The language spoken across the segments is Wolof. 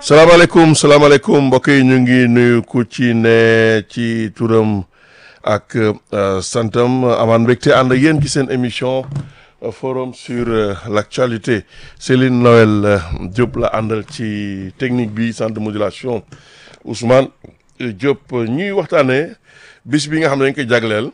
salaamaaleykum salaamaaleykum mbokk yi ñu ngi nuyu ku ci ne ci turam ak santam amaan mbégte ànd ak yéen ci seen émission forum sur l'actualité Céline Noël Diop la àndal ci technique bi centre de modulation Ousmane Diop ñuy waxtaanee bis bi nga xam ne dañ koy jagleel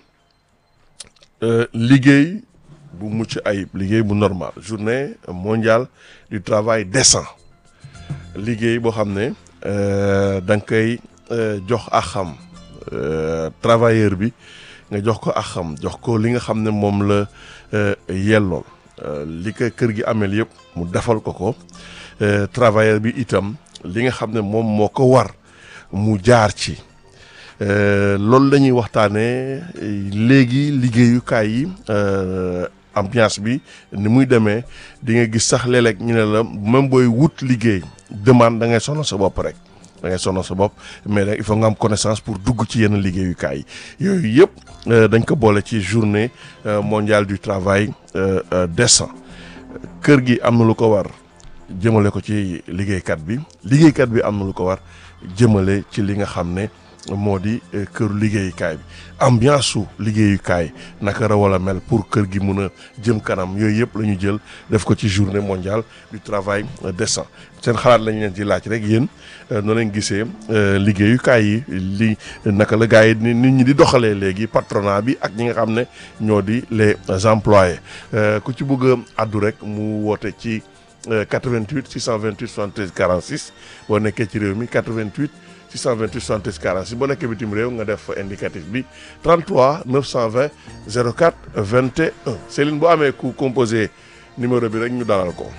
liggéey bu mucc ayib liggéey bu normal journée mondiale du travail décent liggéey boo xam ne da nga koy jox ak xam travailleur bi nga jox ko ak xam jox ko li nga xam ne moom la yellool li ko kër gi ameel yëpp mu defal ko ko travailleur bi itam li nga xam ne moom moo ko war mu jaar ci loolu la ñuy waxtaanee léegi liggéeyukaay yi ambiance bi ni muy demee di nga gis sax léeg-léeg ñu ne la même booy wut liggéey demande da ngay sonal sa bopp rek da ngay sonal sa bopp mais nag il faut nga am connaissance pour dugg ci yenn liggéeyukaay yi yooyu yëpp dañ ko boole ci journée mondiale du travail décent kër gi am na lu ko war jëmale ko ci liggéeykat bi liggéeykat bi am na lu ko war jëmale ci li nga xam ne moo di këru liggéeyukaay bi ambiance su liggéeyukaay naka la wala mel pour kër gi mun a jëm kanam yooyu yëpp la ñu jël def ko ci journée mondiale du travail décent seen xalaat lañ leen ci laaj rek yéen noo leen gisee liggéeyukaay yi li naka la gars yi nit ñi di doxalee léegi patronat bi ak ñi nga xam ne ñoo di les employés ku ci bëgg a addu rek mu woote ci 88 628 73 46 boo nekkee ci réew mi 88. 628 73 46 boo nekkee bitim réew nga def indicatif bi 33 920 04 21 Céline boo amee ku composé numéro bi rek ñu dalal ko.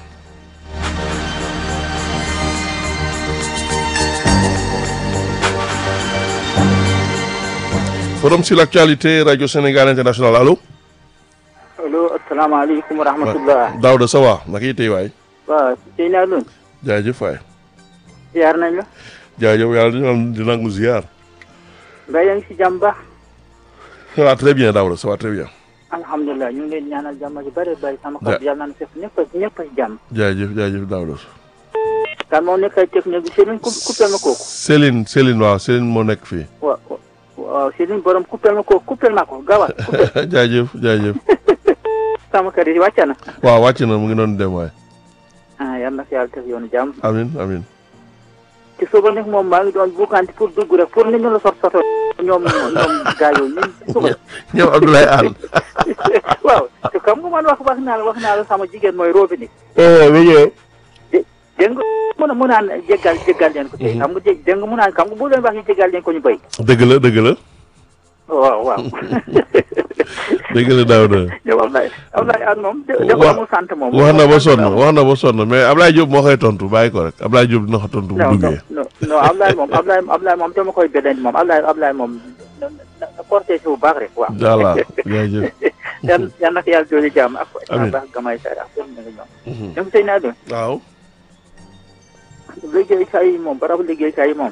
forum sur l'actualité radio Sénégal international allo. allo asalaamaaleykum wa rahmatullah. Daouda ça va naka yitey waay. waaw sëñ Alioune. jaajëf waay. ziar nañ la. jaajëf yàlla dina di nangu ziar. nga yaa ngi si jàmm baax. ça va très bien Daouda ça va très bien. alhamdulilah ñu ngi leen ñaanal jàmm ji bëri bëri sama kàddu yàlla na fekk ñëpp a ñëpp a si jàmm. jaajëf jaajëf Daouda. kan moo nekk ay technique bi Céline coupé ma kooku. Céline Céline waaw Céline moo nekk fii. waaw waaw Céline borom coupé ma kooku coupé ma ko gaawal. jaajëf jaajëf. sama kër yi wàcc na. waaw wàcc na mu ngi doon dem waay. ah yal na fi yàlla def yoonu jàmm. amin amin ci suba nag moom maa ngi doon buukanti pour dugg rek pour nit ñu la sot soto ñoom ñoom gaa yooyu ñun suba. ñoom Abdoulaye Anne. waaw te xam nga man wax wax naa la wax naa la sama jigéen mooy robinet. mi ñëw. dégg nga mën a mu naan jéggal jéggal leen ko tey xam nga dégg nga mu naan xam nga bu leen wax ñu jéggal leen ko ñu béy. dëgg la dëgg la. waaw waaw. dëgg la Daouda. yow Ablaye Ablaye Anne moom. dafa amul sant moom. wax na ba sonn wax na ba sonn mais Ablaye Diop moo koy tontu bàyyi ko rek Ablaye Diop dina ko tontu bu duggee. non non Ablaye moom Ablaye Ablaye moom dama koy beneen moom Ablaye Ablaye moom na na cortège bu baax rek waaw. voilà jaajëf. yan yan nag yàlla doole jàmm ak. amiin baax gamay sa ak seen ñoom. ñoom sëy naa doon. waaw. liggéeykaay yi moom barabu liggéeykaay yi moom.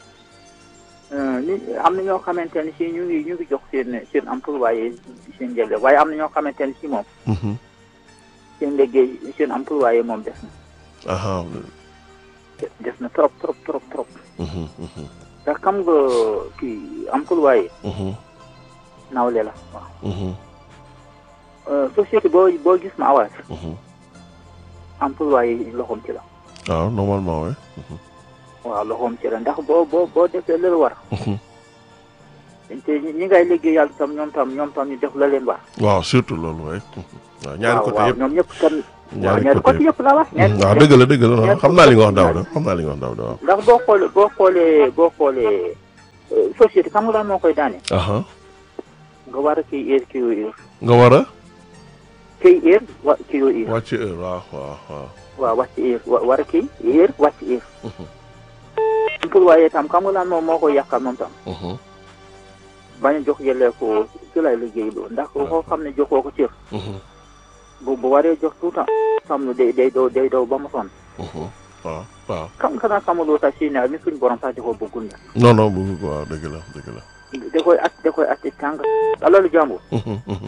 ni am na ñoo xamante ne si ñu ngi ñu ngi jox seen seen employé seen njëriñ waaye am na ñoo xamante ne si moom. seen liggéey seen employé moom des na. aha des na trop trop trop trop. ndax xam nga kii employé. nawle la waaw. société boo boo gis ma awaat. employé loxoom ci la. waaw normalement oui. waaw loxoom ci la ndax boo boo boo defee la war. te ñi ngay liggéey yàlla tam ñoom tam ñoom tam ñu def la leen war. waaw surtout loolu oui. waaw ñaari côté waaw yëpp ñoom ñëpp kan. ñaari ñaari côté yëpp la wax. waaw dëgg la dëgg la xam naa li nga wax Daouda xam naa li nga wax Daouda waaw. ndax boo xoolee boo xoolee boo xoolee société xam nga lan moo koy daane. aha nga war a kii heure kii heure. nga war a. kii heure wa kii heure. wàcc heure waaw waaw waaw. waaw wàcc heure wa war a kii heure wàcc heure. employé tam xam nga lan moom moo koy yàqal moom tam. bañ a jox yële ko ci lay liggéey loo ndax koo xam ne joxoo ko cër. bu bu waree jox tout temps. xam ne day day daw day daw ba mu sonn. waaw waaw. xam nga xanaa xamuloo sax si ne mi suñu borom sax da koo bëggul ne. non non bëgg ko waaw dëgg la dëgg la. da koy at da koy at ci tàng. alalu jàmbur.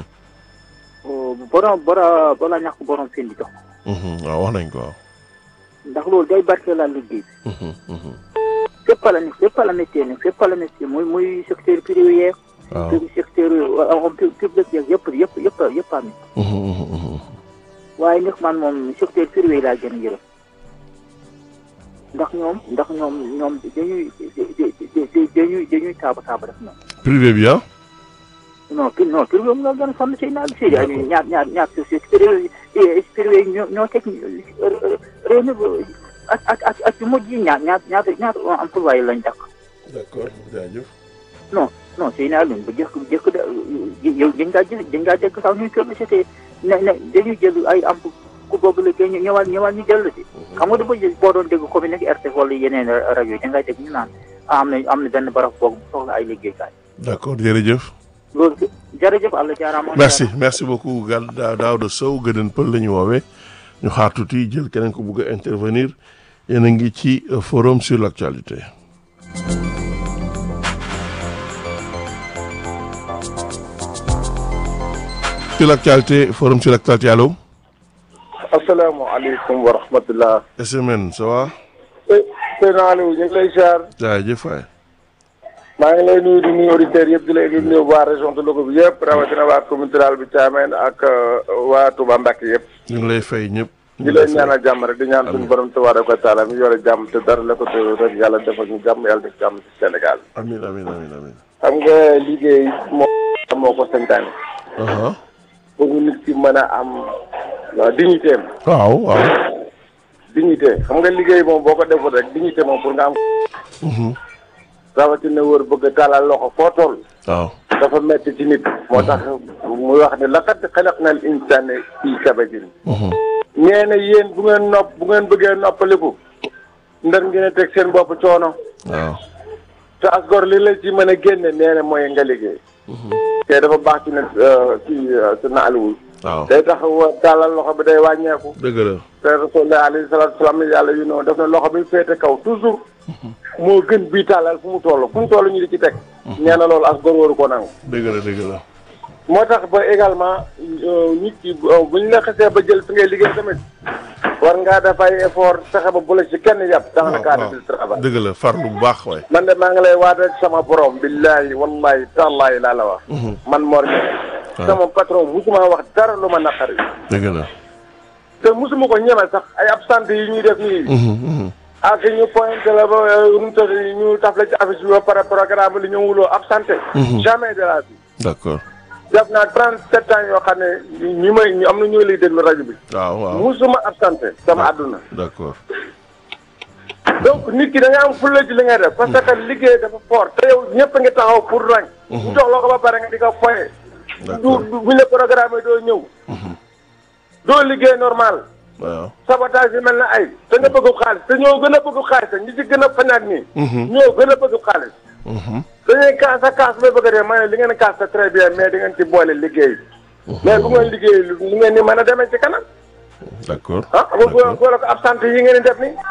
borom bora bala ñàkk borom fi di jox. waaw wax nañ ko waaw. ndax loolu day barkeelal liggéey bi Mhm, mhm. fépp la ne fépp la métier ne fépp la métier muy muy secteur privé yeeg waaw secteur homme public yeeg yëpp yëpp yëpp yëpp am Mhm, mhm, mhm. waaye nag man moom secteur privé laa gën a yërëm ndax ñoom ndax ñoom ñoom dañuy dañuy dañuy taaba taaba def ñoom privé bi ah non pri non privé moom nga gën a sonn si naag si ñaar ñaar ñaar société privé privé yi ñoo ñoo teg réew mi ak ak ak ak yu mujj yi ñaar ñaar ñaar ñaar employé lañ dakk d'accord jaajëf non non si naa leen bu jëkk bu jëkk da yow dañ ngaa jël dañ ngaa dégg sax ñuy publicité ne ne dañuy jël ay am ku boobu la ñu ñëwaat ñëwaat ñu jël si xam nga dafa jël boo doon dégg commune ak RTS wala yeneen rajo yi da ngay dégg ñu naan am na am na benn barab boobu soxla ay liggéeykaay d'accord jërëjëf loolu jërëjëf Allah jaaraama merci merci beaucoup gal Da- Daouda Sow gëdën pël la ñu woowee ñu xaar tuuti jël keneen ko bugg a intervenir yéen a ngi ci euh, forum sur l'actualité sur l'actualité forum sur l'actualité allo asalaamaaleykum wa rahmatullah SMN ça va sëñ Aliou ñu ngi lay ziar jaajëf waay maa ngi lay nuyu di nuyu auditeurs yëpp di lay nuyu waa région de Louga bi yëpp rawatina waa commune rurale bi Thiamène ak waa Touba Mbacke yëpp ñu ngi lay fay ñëpp ñu di ngi lay leen fay. ñaanal jàmm rek di ñaan suñu borom tabaaraka wa taala mi yore jàmm te dara la ko te rek yàlla defal ñu jàmm yàlla def jàmm ci Sénégal amiin amiin amiin amiin xam nga liggéey moo moo ko santaane aha pour nit ki mën a am waaw dignité am waaw waaw dignité xam nga liggéey moom boo ko deful rek dignité moom pour nga am Mhm. rawatina wër bëgg a tàllal loxo foo toll waaw dafa metti ci nit moo tax muy wax ne laqad xalaqnal insaana fii kabadin Mhm. nee na yéen bu ngeen nopp bu ngeen bëggee noppaliku ndar ngeen a teg seen bopp coono waaw te asgor li la ci mën a génne nee na mooy nga liggéey te dafa baax ci ne ci sa naaliwul waaw day tax wa- tàllal loxo bi day wàññeeku dëgg la te rasulullah alayhi salaatu salaam yàlla yu noonu def na loxo bi féete kaw toujours moo gën bii tàllal fu mu toll fu mu toll ñu di ci teg nee na loolu asgor waru ko nangu dëgg la dëgg la moo tax ba également euh, nit ki euh, bu ñu la xasee ba jël fi ngay liggéey tamit war ngaa def ay effort fexe ba bu la ci kenn yàpp dans le waaw cadre waaw du travail dëgg la farlu bu baax waay man de maa ngi lay waat ak sama borom billahi wallahi tallahi laa la wax man Mor Niang sama patron musuma wax dara lu ma naqari dëgg la te musuma ko ñeme sax ay absente yi ñuy def nii Mhm, mhm. ak ñu pointé la ba euh, nu mu tudd ñu taf la ci affiche bi ba pare programme li ñu wuloo absenté jamais de la vie d'accord def naa 37 ans yoo xam ne ñi may ñu am na ñoo lay déglu rajo bi waaw waaw musuma absenté sama àdduna d'accord donc nit ki da nga am fulla ci li ngay def parce que liggéey dafa fort te yow ñëpp a ngi taxaw pour rang bu jox loo ko ba pare nga di ko foye du D'accord. du- buñ la programme doo ñëw doo liggéey normal waaw sabotage yi mel na ay te nga bëgg xaalis te ñoo gën a bëgg xaalis ñi ci gën a fañaak nii ñoo gën a bëgg xaalis Mhm. dañuy kaas a kaas bay bëgg a dee ma ne li ngeen kaas c'est très bien mais di ngeen ci boole liggéey mais bu ngeen liggéey lu lu ngeen ni mën a demee ci kanam d'accord ah bu bu boole ko absente yi ngeen di def nii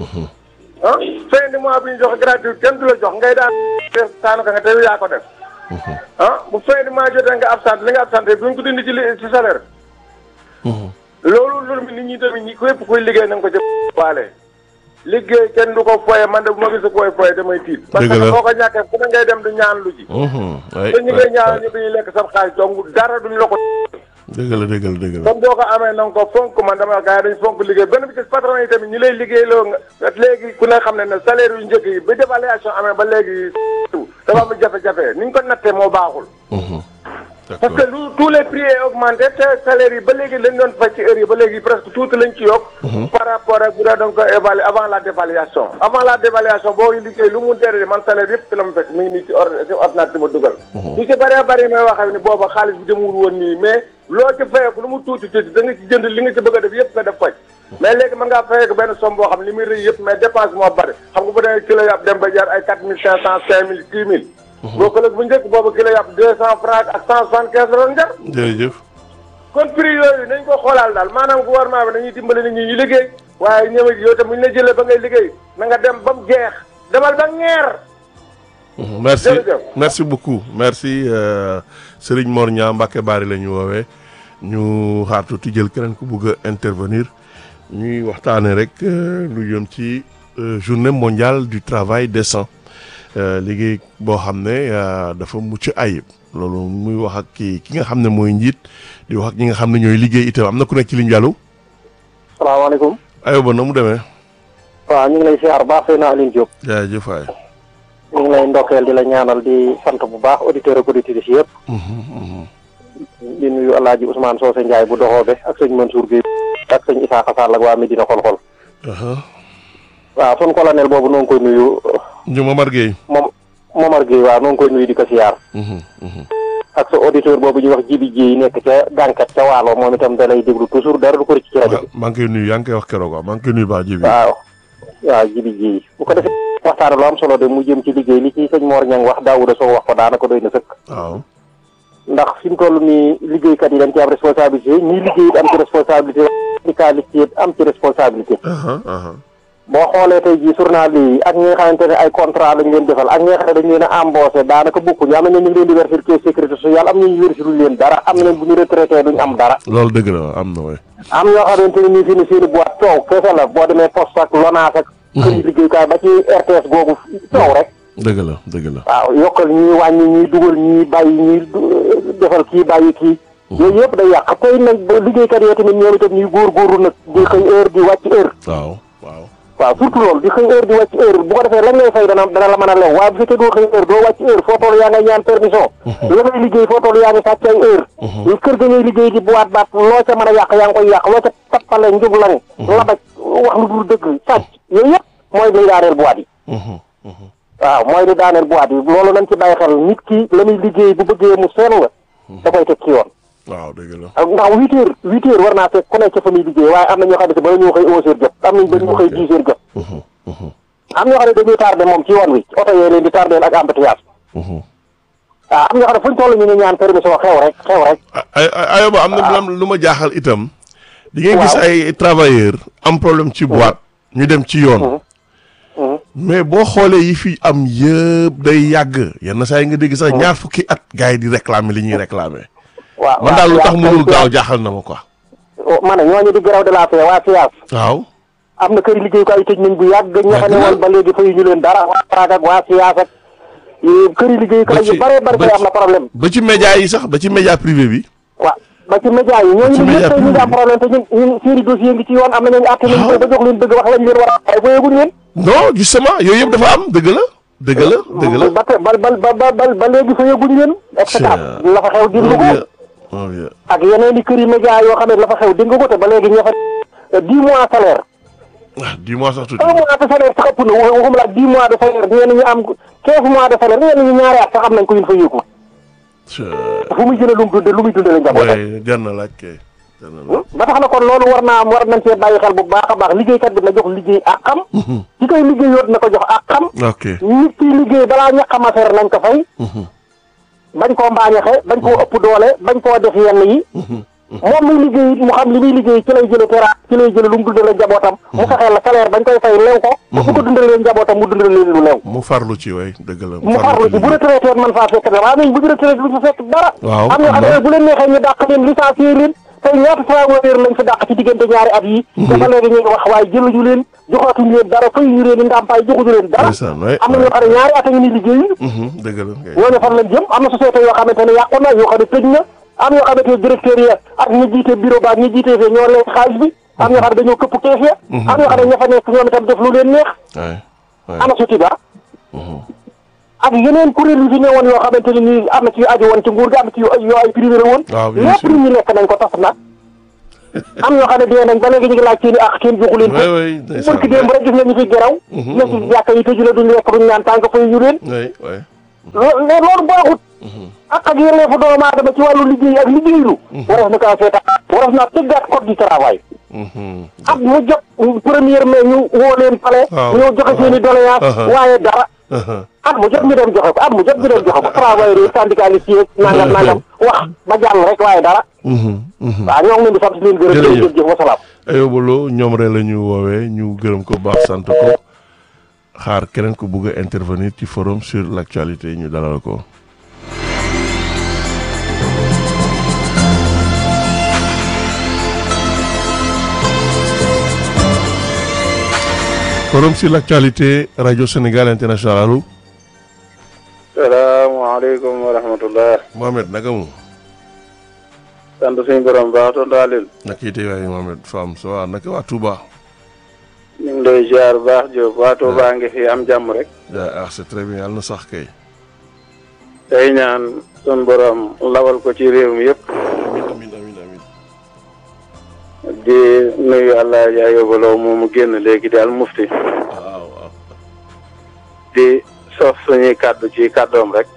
ah fin de mois bi ñu joxe gratuit kenn du la jox ngay daan def daanaka nga tey yaa ko def ah bu fin de mois jotee nga absente li nga absente bu ñu ko dindi ci li ci salaire Mhm. loolu loolu nit ñi tamit ñi képp kuy liggéey na nga ko jëf waale liggéey kenn du ko foye man de bu ma gis koy foye damay tiit parce Dëgg la. que boo ko ñàkkee fu ne ngay dem du ñaan lu ji Mhm. ay te ñi ngay ay, ñaan ay. ñu dañuy lekk sam xaalis donc dara duñ la ko dëgg la dëgg la dëgg la comme boo ko amee na nga ko fonk man dama gars yi dañ fonk liggéey benn bi ci patron yi tamit ñi lay liggéey loo nga léegi ku ne xam ne ne salaire yu njëkk yi ba dévaluation amee ba léegi dafa am jafe-jafe ni ñu ko nattee moo baaxul Mhm. parce d'accord que lu tous les prix est augmenté te salaire yi ba léegi lañ doon fay ci heure yi ba léegi presque tuuti lañ ci yokk par rapport ak bu dee doon ko évaluer avant la dévaluation avant la dévaluation boo liggéey lu mu dere man salaire yëpp ci la mu fekk mi ngi nii ci or ci ordinateur ma dugal lu ci bëree bëri may wax ni booba xaalis bi demul woon nii mais loo ci fayeeku lu mu tuuti tuuti da nga ci jënd li nga ci bëgg a def yëpp nga def faj mais léegi mën ngaa fayeeku benn somme boo xam ne li muy rëy yëpp mais dépense moo bëri xam nga bu dee kilo yàpp dem ba jar ay quatre mille cinq cent cinq mille six mille boo ko bu njëkk boobu kilo yàpp deux cent francs ak cent soixante quinze la doon jar jërëjëf kon prix yooyu nañ ko xoolaal daal maanaam gouvernement bi dañuy dimbali nit ñi ñu liggéey waaye ñëw yow tam bu ñu la jëlee ba ngay liggéey na nga dem ba mu jeex demal ba ngeer Mhm. merci Jërëjëf. merci beaucoup merci euh, Serigne Mor Niang Mbacke Bari la ñu woowee ñu xaar tuuti jël keneen ku bugg a intervenir ñuy waxtaane rek lu jëm ci journée mondiale du travail décent liggéey boo xam ne dafa mucc ayib loolu muy wax ak ki ki nga xam ne mooy njiit di wax ak ñi nga xam ne ñooy liggéey itam am na ku nekk ci ligne bi allo. salaamaaleykum. aywa na mu demee. waaw ñu ngi lay siyaar baax sëy na Aline Diop. jaajëf waay. ñu ngi lay ndokkeel di la ñaanal di sant bu baax auditeurs ak auditrices yëpp. di nuyu El Hadj Ousmane Socé Ndiaye bu doxoobe ak sëñ Mansour Guèye ak sëñ Issa Sall ak waa Medina xol-xol. waaw sun colonel boobu noo ngi koy nuyu. ñu Momar Gueye. moom Momar Gueye waaw noo ngi koy nuyu di ko siyaar. ak sa auditeur boobu ñuy wax Jibi Dieye nekk ca gànkat ca waalo moom itam da lay déglu toujours dara du ko ci rajo bi. maa ngi koy nuyu yaa ngi koy wax keroog waaw maa ngi koy nuyu baax Jibi. waaw waaw Jibi Dieye bu ko defee waxtaan lu am solo de mu jëm ci liggéey li ci sëñ Mor Niang wax Daouda Sow wax ko daanaka doy na sëkk. waaw. ndax fi mu toll nii liggéeykat yi dañ ci am responsabilité ñii liggéey it am ci responsabilité syndicaliste it am ci responsabilité. boo xoolee tey jii journal yi ak ñi nga xamante ne ay contrat lañ leen defal ak ñi nga xam ne dañ leen a embauché daanaka bokkuñu am na ñu ngi leen di verser ci sécurité sociale am na ñu verser luñ leen dara am na bu ñu retraité duñ am dara. loolu dëgg la am na waay. am ñoo xamante ne nii fi ni seeni boîte coow kese la boo demee poste ak LONASE ak. kër yi liggéeykaay ba ci RTS googu coow rek. dëgg la dëgg la. waaw yokkal ñuy wàññi ñuy dugal ñuy bàyyi ñuy defal kii bàyyi kii. yooyu yëpp day yàq tey nag ba liggéeykat yoo tamit ñoom itam ñuy góorgóorlu nag di xëy heure di wàcc heure. waaw waaw. waaw surtout loolu di xëy heure di wàcc heure bu ko defee lan ngay fay dana dana la mën a lew waaye bu fekkee doo xëy heure doo wàcc heure foo toll yaa ngay ñaan permission. la ngay liggéey foo toll yaa ngi sàcc ay heure. kër ga ngay liggéey di buwaat baat loo ca mën a yàq yaa ngi koy yàq loo ca tappale njublang. labaj wax lu dul dëgg sàcc yooyu yëpp mooy liy daaneel buwaat yi. waaw mooy li daaneel boîte yi loolu nañ ci bàyyi xel nit ki la muy liggéey bu bëggee mu sell la da koy teg ci yoon waaw dëgg la. ndax huit heures huit heures war naa fekk ku nekk ca fa muy liggéey waaye am na ñoo xam ne bala ñu xëy onze heures jot am nañ ba ñu xëy dix heures jot am ñoo xam ne dañuy tardé moom ci yoon wi oto yee leen di tardé ak embouteillage waaw am ñoo xam ne fu ñu toll ñu ngi ñaan permission xew rek xew rek ay ay ayoba am na lu ma jaaxal itam di ngeen gis ay travailleurs am problème ci boîte ñu dem ci yoon mais boo xoolee yi fi am yëpp day yàgg yenn saa yi nga dégg sax ñaar fukki at gars yi di réclamer li ñuy réclamer. waaw man daal lu tax mënul gaaw jaaxal na ma quoi. ma ne ñooñu di grève de la faim waa FIAS. waaw. am na kër liggéeyukaay tëj nañ bu yàgg. ña fa ne woon ba léegi fayu ñu leen dara waa Prague ak waa FIAS ak. kër liggéeyukaay yu bare bari bay am na problème. ba ci média yi sax ba ci média privé bi. waaw ba ci média yi ñooñu ñun ñëpp tey ñu ngi am problème te ñun ñun seeni dossier ngi ci yoon am na ñooñu àtte nañ ko ba jox leen dëgg wax lañ leen war a ay boyeguñ leen non justement yooyu yëpp dafa am dëgg la. dëgg la dëgg la ba te ba ba ba ba ba léegi fa yëguñ leen. spectacle la fa xew dindi ko. ak yeneen i kër yi média yoo xam ne la fa xew dindi ko te ba léegi ña fa dix mois salaire. ah dix mois sax tuuti. un mois de salaire sax ëpp na waxuma la dix mois de salaire ñenn ñi am quinze mois de salaire ñenn ñi ñaari at sax am nañ ko yu ñu fa yëgu. fu muy jëlee lu mu dundee lu muy dundee la njabootam. jar na laaj kay. ba tax na kon loolu war naa am war nañ cee bàyyi xel bu baax a baax liggéeykat bi na jox liggéey ak xam. ci koy liggéey yoot na ko jox ak xam. ok nit ki liggéey balaa ñaqam affaire nañ ko fay. bañ koo mbaañaxe bañ koo ëpp doole bañ koo def yenn yi. moom muy liggéey mu xam li muy liggéey ci lay jëlee tera ci lay jëlee lu mu dundalee njabootam. mu fexeel la salaire bañ koy fay lew ko. bu ko dundalee njabootam mu dundalee leen lu lew. mu farlu ci way dëgg la. mu farlu ci bu retraité man faa fekk dara waaye bu retraité du fa fekk dara. waaw am ñoo xam ne bu leen neexee ñu dàq leen licencié leen tey ñaata travailleur lañ fi dàq ci diggante ñaari at yi te ba léegi ñu ngi wax waaye jëluñu leen joxaatuñu leen dara fayuñu leen ndàmpaay joxuñu leen dara am na ñoo xam ne ñaari at a ngi ni liggéeyi dëgg la ñooñu fan lañ jëm am na société yoo xamante ne yàqu na yoo xam ne tëj na am yoo xamante ne directeur ya ak ñi jiite bureau ba ak ñi jiite fee ñoo lekk xaalis bi am ñoo xam ne dañoo këpp kees ya am ñoo xam ne ña fa nekk ñoom itam def lu leen neex ana suti ba ak yeneen kuréel yu fi ne woon yoo xamante ne nii am na ci yu aju woon ci nguur gi am na ci yu ay privé woon lépp nit ñi lekk nañ ko tas na am ñoo xam ne dee nañ ba léegi ñu ngi laaj seeni ak kenn joxu leen ko barki démb rek gis nga ñu fi geraw ne ci jàkka yi tëju la duñ lekk duñ naan tànk fay ñu leen loolu baaxut ak ak yelleefu doomu aadama ci wàllu liggéey ak liggéeylu waras na kaa seeta waras naa tëggaat code du travail ak mu jot première mai ñu woo leen pale ñoo joxe seeni doléance waaye dara at mu jot ñu dem joxe ko at mu jot ñu dem joxe ko travailleurs yi syndicalistes yi nangam nangam wax ba jàll rek waaye dara waaw ñoo ngi leen di sant leen gërëm jërëjëf jëf wasalaam Ayoba Lo ñoom rek la ñu woowee ñu gërëm ko baax sant ko xaar keneen ko bëgg a intervenir ci forum sur l' actualité ñu dalal ko forum sur l'actualité radio Sénégal international allo. salaamaaleykum wa rahmatullah. Mohamed naka mu. sant suñu borom baax tontu Alioune. naka yite waaye Mohamed Fam ça va naka waa Touba. ñu ngi lay ziar bu baax Diop waa Touba ngi fi am jàmm rek. ah c'est très bien yàlla na sax kay. tey ñaan suñu borom lawal ko ci réew mi yëpp. amiin amiin amiin amiin. di nuyu allah ja yóbbaloo moomu génn léegi di al mufti. waaw waaw. di sof suñuy kàddu ci kàddoom rek.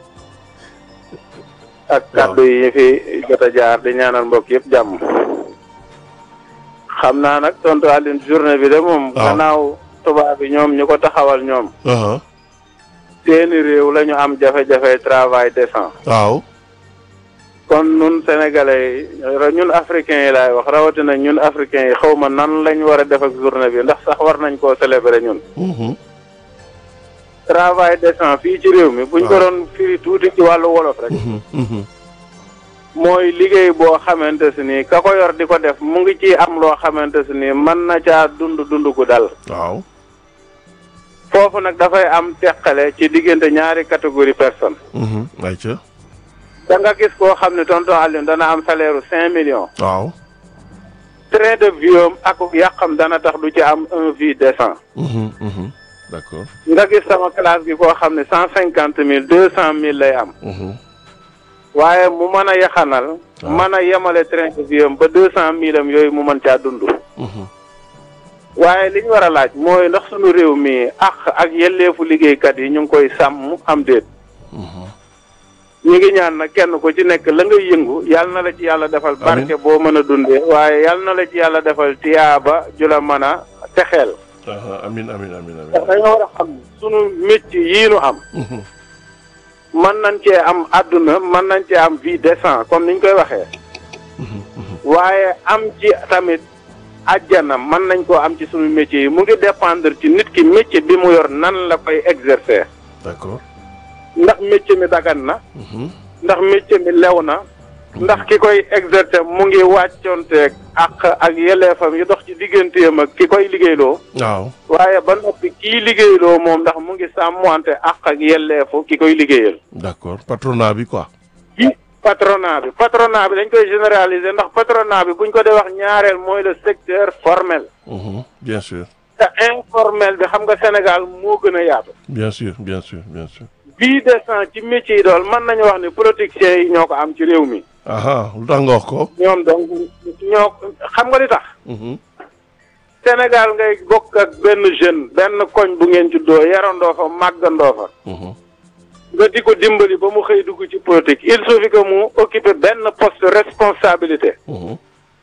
ak kàddu yi ñu fi jot a jaar di ñaanal mbokk yëpp jàmm. xam naa nag tontu Alioune journée bi de moom. waaw gannaaw tubaab bi ñoom ñu ko taxawal ñoom. aha seeni réew la ñu am jafe-jafe travail décent. waaw. kon ñun sénégalais yi ñun africains yi laay wax rawatina ñun africains yi xaw ma nan lañ war a def ak journée bi ndax sax war nañ koo célébrer ñun. Mhm. travail décent fii ci réew mi. buñ ko waaw. doon firi tuuti ci wàllu wolof rek. Mhm, mhm. mooy liggéey boo xamante si ni ka ko yor di ko def mu ngi ci am loo xamante si ni mën na caa dund dund gu dal. waaw. foofu nag dafay am teqale ci diggante ñaari catégorie personne Mhm. ayca. da nga gis koo xam ne tonton Alioune dana am salaire u cinq millions. waaw. train de vie am ak yàqam dana tax du ci am un vie décent. Mhm, mhm. d'accord. nga gis sama classe gi koo xam ne cent cinquante mille deux cent mille lay am. Mhm. waaye mu mën a yaxanal. waaw. mën a yemale train de vie am ba deux cent mille am yooyu mu mën caa dund. Mhm. waaye li ñu war a laaj mooy ndax sunu réew mi àq ak yelleefu liggéeykat yi ñu ngi koy sàmm am déet. Mhm. ñu ngi ñaan nag kenn ku ci nekk la ngay yëngu yàlla na la ci yàlla defal Amiin. barke boo mën a dundee waaye yàlla na la ci yàlla defal tiyaaba ju la mën a texeel aha amin amin amin ndax amin. dañoo war a xam sunu métier yii nu am Mhm. mën nañ cee am àdduna mën nañ cee am vie décent comme niñ koy waxee Mhm, mhm. waaye am ci tamit àjjana mën nañ koo am ci sunu métier yi mu ngi dépendre ci nit ki métier bi mu yor nan la koy exercer d'accord. ndax métier mi dagan na Mhm. ndax métier mi lew na ndax ki koy exercer mu ngi wàccoonteeg ak ak yelleefam yi dox ci digganteem ak ki koy liggéeyloo waaw. waaye ba noppi kii liggéeyloo moom ndax mu ngi sàmmante ak ak yelleefu ki koy liggéeyal d'accord patronat bi quoi. ci patronat bi patronat bi dañ koy généraliser ndax patronat bi buñ ko dee wax ñaareel mooy le secteur formel Mhm. bien sûr. te informel bi xam nga Sénégal moo gën a yaatu bien sûr bien sûr bien sûr. vie décent ci métier yi dool mën nañu wax ni politiciens yi ñoo ko am ci réew mi aha lu tax nga wax ko. ñoom donc ñoo xam nga li tax Mhm. Sénégal ngay bokk ak benn jeune benn koñ bu ngeen juddoo yarandoo fa màggandoo fa Mhm. nga di ko dimbali ba mu xëy dugg ci politique il suffit que mu occuper benn poste de responsabilité Mhm.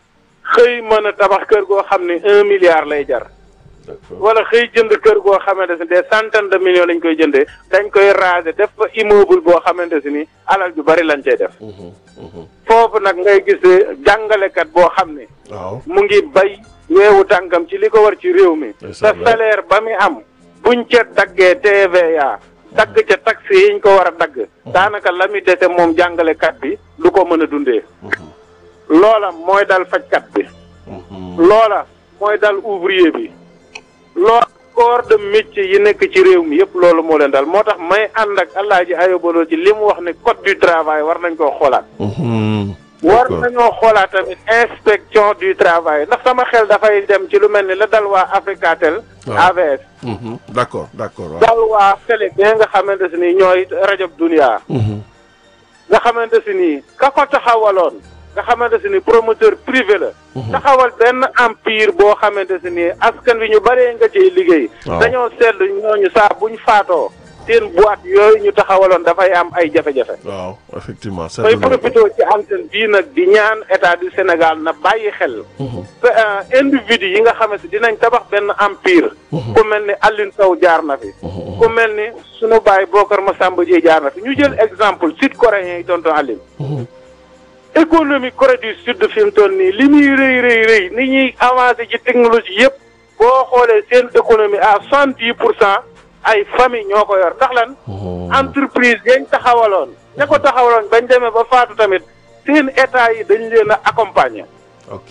xëy mën a tabax kër goo xam ne un milliard lay jar d'accord. wala xëy jënd kër goo xamante ne des centaines de millions lañ koy jëndee dañ koy raser def fa immeuble boo xamante si ni alal ju bari lañ cay def Mhm. Mhm. foofu nag ngay gis jàngalekat boo xam ne waaw. mu ngi bay weewu tànkam ci li ko war ci réew mi te C'est vrai. salaire ba mi am buñ ca daggee TVA dagg ca taxe yiñ ko war a dagg daanaka la muy dese moom jàngalekat bi du ko mën a dundee Mhm. loola mooy dal fajkat bi Mhm. loola mooy dal ouvrier bi loola corps de métier yi nekk ci réew mi yëpp loolu moo leen dal moo tax may ànd ak Alaaji Ayobaloo ci li mu wax ne code du travail war nañ koo xoolaat Mhm. war D'accord. nañoo xoolaat tamit inspection du travail ndax sama xel dafay dem ci lu mel ni la dal waa Africatel waaw. AVS Mhm. d'accord d'accord waaw. dal waa télé bi nga xamante si ni ñooy rajo Dunia Mhm. nga xamante si ni ka ko taxawaloon nga xamante si ni promoteur privé la taxawal benn empire boo xamante si ni askan wi ñu bëree nga ciy liggéey Waaw. dañoo seetlu ñooñu saa buñ faatoo seen boîte yooyu ñu taxawaloon dafay am ay jafe-jafe waaw effectivement. may seetlu nañ ko. profité ci antenne bii nag di ñaan état du Sénégal na bàyyi xel Mhm. te, euh, individu yi nga xamante dinañ tabax benn empire ku mel ni Alioune Sow jaar na fi Mhm. ku mel ni sunu baay Bokar Massamba Dieye jaar na fi ñu jël exemple sud coréen yi tonton Alioune Mhm. économie Corée du Sud fi mu toll nii li muy rëy rëy rëy ni ñuy avancé ci technologie yëpp boo xoolee seen économie à soixante dix pour cent ay famille ñoo ko yor ndax lan Mhm. entreprise yañ taxawaloon ña ko taxawaloon bañ demee ba faatu tamit seen état yi dañ leen a accompagner ok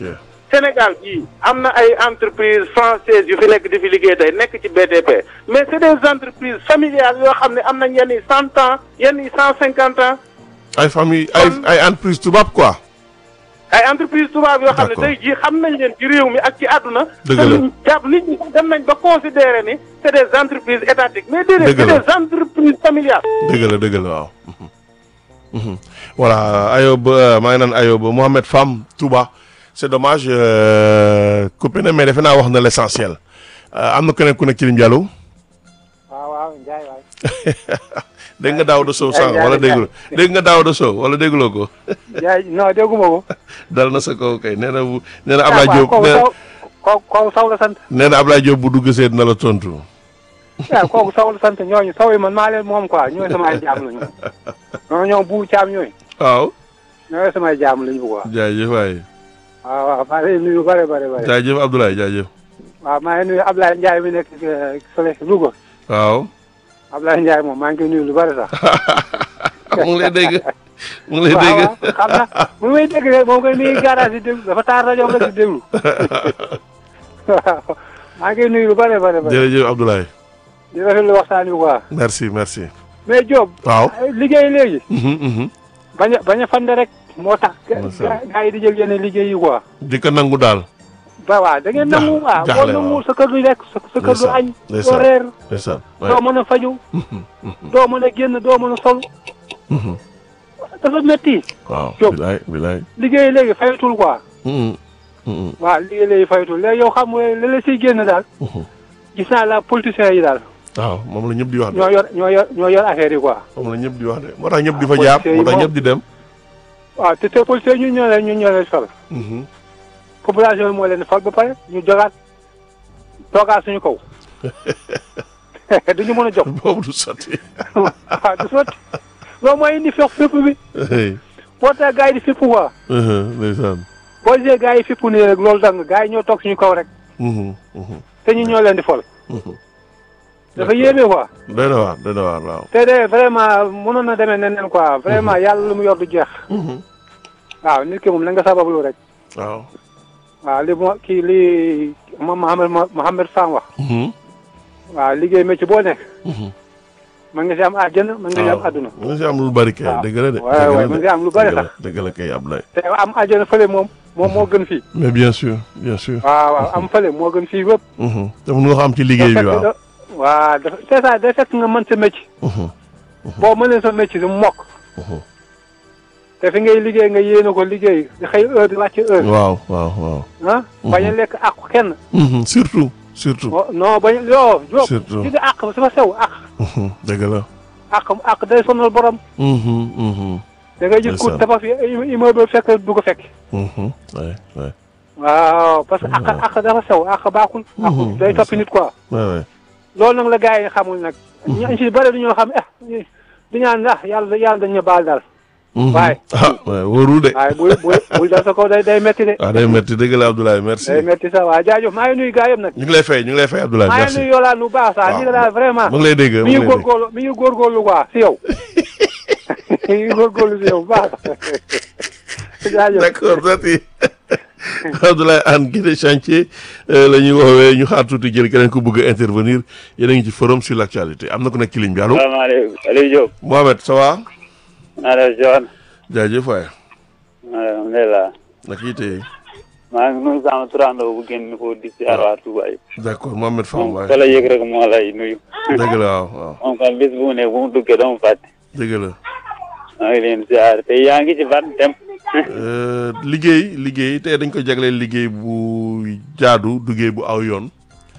Sénégal bii am na ay entreprises françaises yu fi nekk di fi liggéey tey nekk ci BTP mais c'est des entreprises familiales yoo xam ne am nañ yenn yi cent ans yenn yi cent cinquante ans ay famille ay ay entreprise tubaab quoi. ay entreprise tubaab yoo xam ne D'accord. tey jii xam nañ leen ci réew mi ak ci àdduna Dëgg la. te luñ jàpp nit ñi dem nañ ba considérer ni c'est des entreprises étatiques mais déedéet Dëgg c'est la. des entreprises familiales dëgg la dëgg la waaw. Mhm. Mhm. voilà Ayoba euh, maa ngi naan Ayoba Mohamed Fam Touba c'est dommage euh, coupé na mais defe naa wax na l'essentiel Euh, am na keneen ku nekk ci lim Diallo waaw waaw Ndiaye waay. dégg nga Daouda Sow sànq wala dégguloo dégg nga Daouda Sow wala dégguloo ko Ndiaye non dégguma ko. dal na sa kaw kay nee na bu nee na Ablaye Diop kooku nee na saw kooku kooku saw la sant. nee na Ablaye Diop bu dugg seet na la tontu. waaw kooku saw la sant ñooñu saw yi man maa leen moom quoi ñooy samay jaam lañu. ñoo ñoom bu caam ñooy. waaw ñooy samay jaam lañu quoi. jaajëf waay waaw waaw maa ngi lay nuyu bare bare bare. jaajëf Abdoulaye jaajëf waaw maa ngi nuyu Ablaye Ndiaye mi nekk eh, fële Louga. waaw Ablaye Ndiaye moom maa ngi koy nuyu lu bare sax. mu ngi lay dégg mu ngi lay waaw dégg waaw xam na bu may dégg rek moom koy mi ngi garage di déglu dafa taar rajo rek di déglu. waaw maa ngi koy nuyu lu bare bare bare. jërëjëf Abdoulaye di rafetlu waxtaan wi quoi. merci merci mais Diop. waaw liggéey léegi. Mhm, mhm. bañ a bañ a fande rek moo tax. Macha Allah. gaa yi di jël yenn liggéey yi quoi. di ko nangu daal ba waaw da ngeen nangu waaw boo jaaxle nangu waaw. sa kër du lekk sa sa kër du Ndeysaan, añ. ndeysaan. doo reer ndeysaan doo mën a faju doo mën a génn doo mën a sol. dafa métti. waaw Diop. bilaay bilaay liggéey léegi fayatul quoi. Mhm, mhm, waaw liggéey léegi fayatul léegi yow xam nga li la siy génn daal. mhm. gis naa la politiciens yi daal. waaw moom la ñëpp di wax de ñoo yor ñoo yor ñoo yor affaire yi quoi. moom la ñëpp di wax de moo tax ñëpp di fa jaar policiers yi moo tax moom. ñëpp di dem waaw te te politiciens ñun ñoo leen ñun ñoo leen sol. Mhm. population bi moo leen fal ba pare ñu jogaat toogaat suñu kaw. duñu mën a jox. boobu du sotti waaw du sotti loolu mooy indi fex fépp bi boo tax gars yi di fépp quoi Mhm, ndeysaan boo gisee gars yi fépp nii rek loolu dang gars yi ñoo toog suñu kaw rek Mhm, mhm, te ñu ñoo leen di fol mhm. dafa yéeme quoi doy na waar doy na waar waaw te de vraiment mënoon na demee neneen quoi vraiment yàlla lu mu yor du jeex Mhm. waaw nit ki moom na nga sabablu rek waaw waaw li mo kii li moom Mohamed Mohamed Fam wax Mhm, waaw liggéey métier boo nekk mhm. mën nga si am àjjana mën nga si am àdduna mën nga si am lu bari kay waaw. dëgg la de waaw, dëgg la waaw, de. mën nga am lu bari Dëgg la, sax. dëgg la kay Abdoulaye te am àjjana fële moom moom moo gën fii mais bien sûr bien sûr waaw waaw am fële moo gën fii wëpp Mhm. te mun nga ko am ci liggéey bi waaw waaw dafa c'est ça day fekk nga mën sa métier Mhm, boo mënee sa métier su mokk mhm. te fi ngay liggéey nga yéene ko liggéey di xëy heure di wàcc heure waaw waaw waaw ah bañ a lekk àqu kenn Mhm, surtout surtout Oh, non bañ yoo Diop Surtout. ci di àq dafa sew àq Mhm, dëgg la àq àq day sonal borom Mhm, mhm, da ngay gis ku Ndeysaan. tabax fi immeuble fekk du ko fekk mhm. Ouais, ouais. waaw parce que àq àq dafa sew àq baaxul àq Mhm, day toppi nit quoi Ouais, ouais. loolu nag la gars yi xamul nag ñi si bëri dañoo xam eh di ñaan ah yàlla yàlla dañu baal daal Mhm. Waaye. ah ouais, wóorul de waaye bul bul bul dal sa kaw day day metti de ah day métti dëgg la Abdoulaye merci day metti sax waaw jaajëf maa ngi nuyu gars yëpp nag ñu ngi lay fay ñu ngi lay fay Abdoulaye maa ngi merci nuyu Yolande bu baax sax Waaw. ni nga daal vraiment mu ngi lay dégg mu mi ngi ngi lay dégg góorgóorlu mi ngi góorgóorlu quoi si yow mi ngi góorgóorlu si yow bu baax jaajëf d'accord merci Abdoulaye Anne Guédé chantier euh, la ñuy woowee ñu xaar tuuti jël keneen ku bëgg a intervenir yéen a ngi ci forum sur l'actualité am na ku nekk ci ligne bi allo salaamaaleykum Aliou Diop. Mohamed ça va maa def John. jaajëf waay alhamdulilah. naka yitee maa ngi nuyu sama turandoo bu génn ko di si waa Touba yi. d'accord Mohamed Fam moom waay fa la yëg rek moo lay nuyu. dëgg la waaw waaw moom kan bis bu mu ne bu mu duggee dama fàtte. dëgg la maa ngi leen ziar te yaa ngi ci ban dem. Euh, liggéey liggéey tey dañ ko jagleel liggéey bu jaadu liggéey bu aw yoon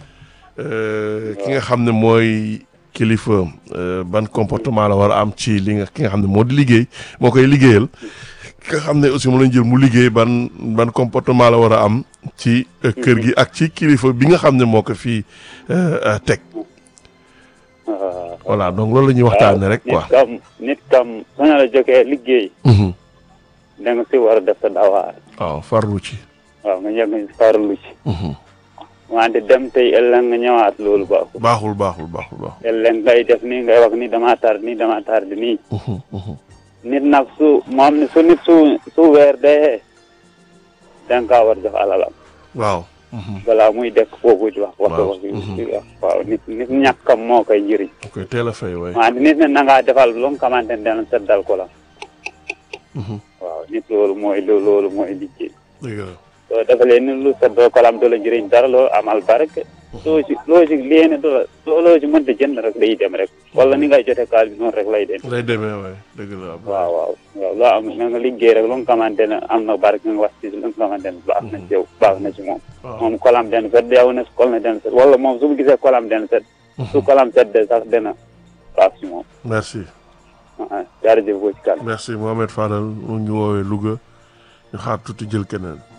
Euh, ki nga xam ne mooy kilifa euh, ban comportement la war a am ci li nga ki nga xam ne moo di liggéey moo koy liggéeyal ki nga xam ne aussi mu lañ jël mu liggéey ban ban comportement la war a am ci euh, kër gi ak ci kilifa bi nga xam ne moo ko fii euh, euh, teg waaw. voilà donc loolu la ñuy waxtaanee rek quoi. nit kam nit kam su ñu la jógee liggéey. Mhm. da nga si war a def sa dawaar. waaw farlu ci. waaw nga yegg nga farlu ci. Mhm. wante dem tey ëllëg nga ñëwaat loolu baaxul. baaxul baaxul baaxul baaxul. ëllëg ngay def nii ngay wax ni damaa tar nii damaa tar di nii. Mhm, mhm. nit nag su moom ni su nit su su weer dee da nga kaa war jox alalam waaw. balaa muy dekk foofu di wax wax Waaw. wax di wax waaw nit nit ñàkkam moo koy njëriñ ok teel a fay waay. waaw nit ne na ngaa defal lu nga xamante ne dana seddal ko la waaw nit loolu mooy loolu loolu mooy liggéey dëgg la. soo defalee ni lu seddal ko la am du la njëriñ dara loo amal barke loo si loo si léene du la loo loo si mënta jënd rek day dem rek wala ni ngay jote kaal bi noonu rek lay dem lay demee waay dëgg la. waaw waaw waaw loo am na nga liggéey rek lu nga xamante ne am na barke nga wax ci lu nga xamante ne baax na ci yow baax na ci moom waaw moom kolam den set yow ne kol na den set wala moom su mu gisee kolam den set su kolam set de sax dina baax ci moom merci. ah jaarëjëf boo ci kan merci Mohamed Fadal mu ngi woowee Louga ñu xaar tuuti jël keneen.